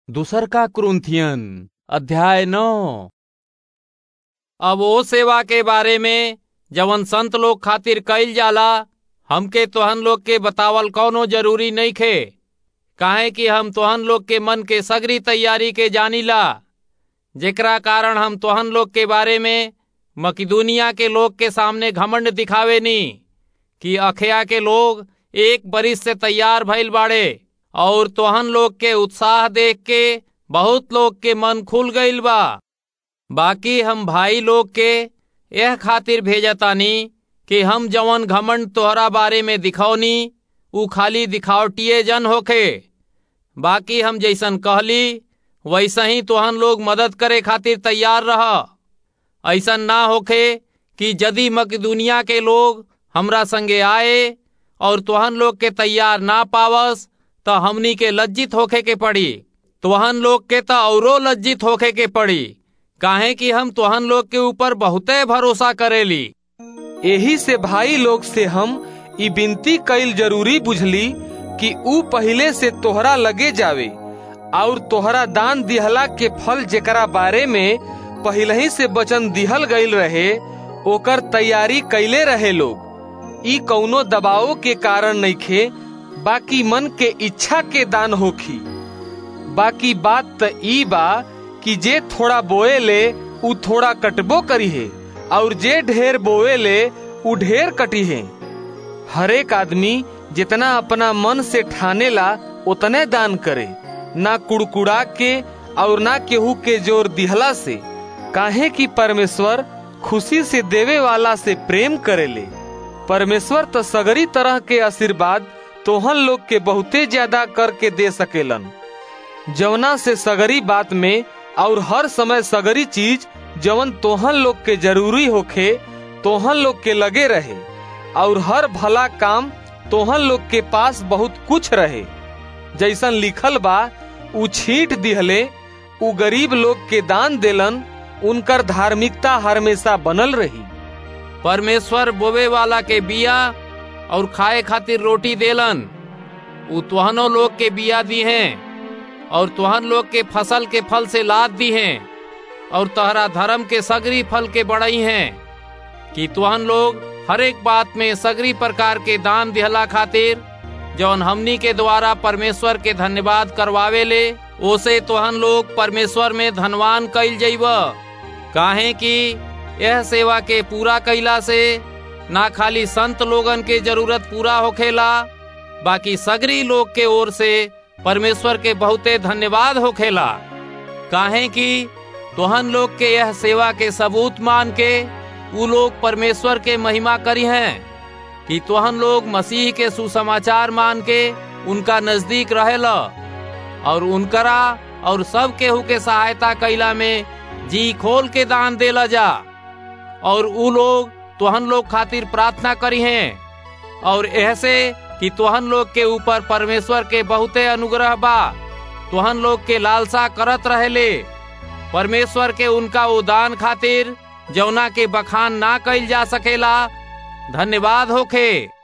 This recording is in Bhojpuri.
दूसर का क्रुंथियन अध्याय नौ अब ओ सेवा के बारे में जवन संत लोग खातिर कईल जाला हमके तोहन लोग के बतावल कौनो जरूरी नहीं खे काहे कि हम तोहन लोग के मन के सगरी तैयारी के जानीला जेकरा कारण हम तोहन लोग के बारे में मकिदुनिया के लोग के सामने घमंड दिखावे नी कि अखया के लोग एक बरिस से तैयार भइल बाड़े और तोहन लोग के उत्साह देख के बहुत लोग के मन खुल गईल बा बाकी हम भाई लोग के यह खातिर भेजतानी कि हम जवन घमंड तोहरा बारे में दिखौनी उ खाली दिखावटिए जन होखे बाकी हम जैसन कहली वैसा ही तोहन लोग मदद करे खातिर तैयार रह ऐसन ना होखे कि यदि मकदुनिया के लोग हमरा संगे आए और तोहन लोग के तैयार ना पावस तो हमनी के लज्जित होखे के पड़ी तोहन लोग के तो औरो लज्जित होखे के पड़ी काहे कि हम तोहन लोग के ऊपर बहुते भरोसा करेली एही से भाई लोग से हम ई विनती कईल जरूरी बुझली कि ऊ पहिले से तोहरा लगे जावे और तोहरा दान दिहला के फल जेकरा बारे में पहिले ही से वचन दिहल गईल रहे ओकर तैयारी कैले रहे लोग ई कौनो दबाव के कारण नइखे बाकी मन के इच्छा के दान होखी बाकी बात त ई बा कि जे थोड़ा बोए ले ऊ थोड़ा कटबो करी है और जे ढेर बोए ले ऊ ढेर कटी है हरेक आदमी जितना अपना मन से ठाने ला उतने दान करे ना कुड़कुड़ा के और ना केहू के जोर दिहला से काहे कि परमेश्वर खुशी से देवे वाला से प्रेम करेले परमेश्वर तो सगरी तरह के आशीर्वाद तोहन लोग के बहुते ज्यादा करके दे सकेलन जवना से सगरी बात में और हर समय सगरी चीज जवन तोहन लोग के जरूरी होखे तोहन लोग के लगे रहे और हर भला काम तोहन लोग के पास बहुत कुछ रहे जैसन लिखल बा उ छींट दिहले उ गरीब लोग के दान देलन उनकर धार्मिकता हमेशा बनल रही परमेश्वर बोवे वाला के बिया और खाए खातिर रोटी देलन उ तुहनो लोग के बिया दी हैं और तुहन लोग के फसल के फल से लाद दी हैं और तहरा धर्म के सगरी फल के बड़ई हैं कि तुहन लोग हर एक बात में सगरी प्रकार के दान दिहला खातिर जौन हमनी के द्वारा परमेश्वर के धन्यवाद करवावे ले ओसे तुहन लोग परमेश्वर में धनवान कईल जइब काहे कि यह सेवा के पूरा कैला से ना खाली संत लोगन के जरूरत पूरा होखेला बाकी सगरी लोग के ओर से परमेश्वर के बहुते धन्यवाद होखेला काहे कि तोहन लोग के यह सेवा के सबूत मान के उ लोग परमेश्वर के महिमा करी हैं कि तोहन लोग मसीह के सुसमाचार मान के उनका नजदीक रहेला और उनकरा और सब केहू के सहायता कैला में जी खोल के दान देला जा और उ लोग तोहन लोग खातिर प्रार्थना करी हैं और ऐसे कि तोहन लोग के ऊपर परमेश्वर के बहुते अनुग्रह बा तोहन लोग के लालसा करत रहेले परमेश्वर के उनका उदान खातिर जौना के बखान ना कइल जा सकेला धन्यवाद होखे